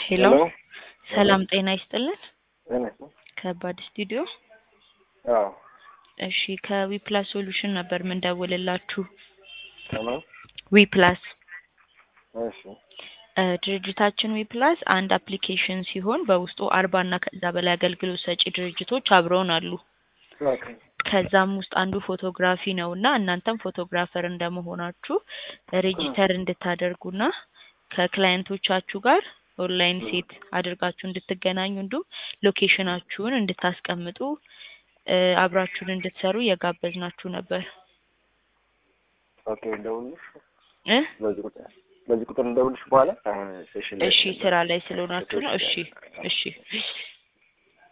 ሄሎ ሄሎ ሰላም ጤና ይስጥልን። ጤና ይስጥልኝ። ከባድ ስቱዲዮ። አዎ እሺ ከዊፕላስ ሶሉሽን ነበር ምንደውልላችሁ። ሰላም። ዊፕላስ እሺ እ ድርጅታችን ዊፕላስ አንድ አፕሊኬሽን ሲሆን በውስጡ አርባ እና ከዛ በላይ አገልግሎት ሰጪ ድርጅቶች አብረውን አሉ። ኦኬ ከዛም ውስጥ አንዱ ፎቶግራፊ ነው እና እናንተም ፎቶግራፈር እንደመሆናችሁ ሬጂስተር እንድታደርጉና ከክላየንቶቻችሁ ጋር ኦንላይን ሴት አድርጋችሁ እንድትገናኙ እንዲሁም ሎኬሽናችሁን እንድታስቀምጡ እ አብራችሁን እንድትሰሩ እየጋበዝናችሁ ነበር ኦኬ እንደውልሽ እ በዚህ ቁጥር በዚህ ቁጥር እንደውልሽ በኋላ አሁን ሴሽን ላይ እሺ ስራ ላይ ስለሆናችሁ ነው። እሺ እሺ